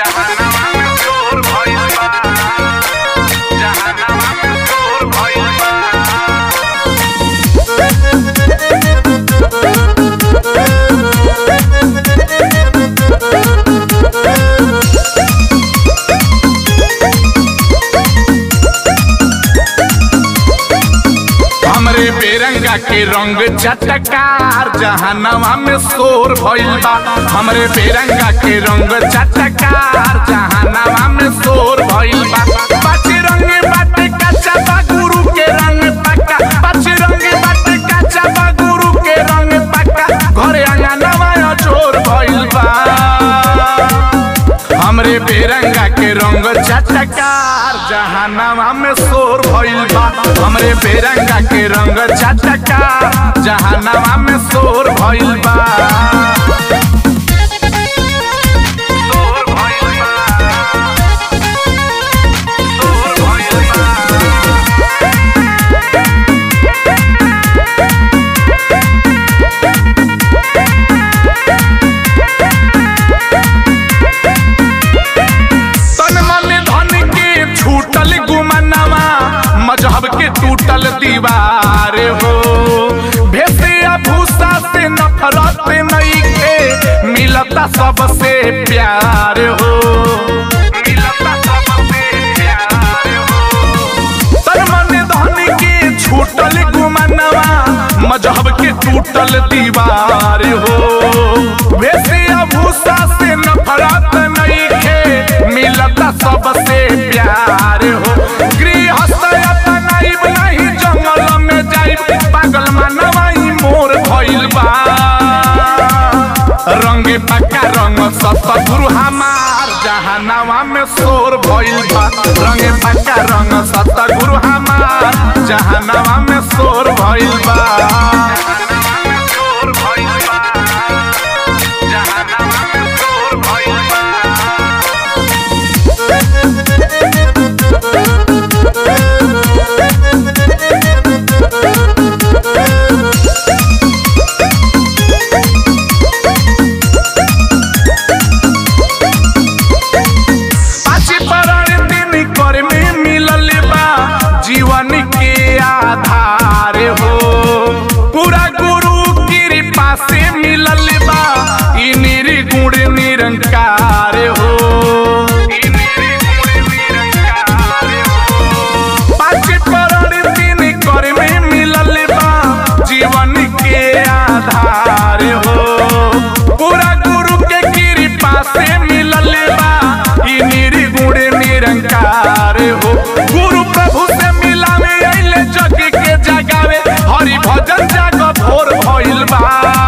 जहानवा में चोर भइल बा जहानवा में चोर भइल बा हमरे बेरंगा के रंग चटकार जहानवा में शोर भइल बा हमरे बेरंगा के रंग चटकार जहानवा में शोर भइल बा पाँच रंग बाटे कच्चा बा गुरु के रंग पक्का पाँच रंग बाटे कच्चा बा गुरु के रंग पक्का घरे अंगनवा चोर भइल बा हमरे बेरंगा के रंग चटकार जहानवा में शोर भइल बा हमरे बेरंगा के रंग चटकार जहानवा में शोर भइल बा शोर भइल बा शोर भइल बा तन मन धन के छूटल गुमनवा मजहब के टूटल दीवार हो भेसिया भूसा से नफरत नहीं के मिलता सबसे प्यार हो मिलता सबसे प्यार हो तन मन धन के छूटल गुमनवा मजहब के टूटल दीवार हो भेसिया भूसा से नफरत नहीं के मिलता सबसे प्यार हो गृहस्थ अपनाइब नहीं जंगल में जाइब पागल मानवाई मोर भइल बा रंगे पक्का रंग सतगुरु हमार जहानवा में शोर भइल बा रंगे पक्का रंग सतगुरु हमार जहानवा में शोर भइल बा शोर भइल बा जहानवा में शोर भइल बा पाँच परण दिन कर में मिलल बा जीवन के आधार हो पूरा गुरु कृपा से मिलल बा ई निर्गुण निरंकार हो ई निर्गुण निरंकार हो। पाँच परण दिन कर में मिलल बा जीवन के आधार हो पूरा गुरु के कृपा से मिलल बा ई निर्गुण निरंकार हो गुरु प्रभु से मिलावे अइले जग के जगावे हरि भजन जाग भोर भइल बा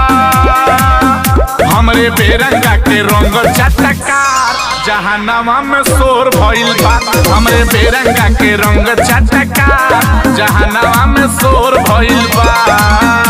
हमरे बेरंगा के रंग चटकार जहानवा में शोर भइल बा हमरे बेरंगा के रंग चटकार जहानवा में शोर भइल बा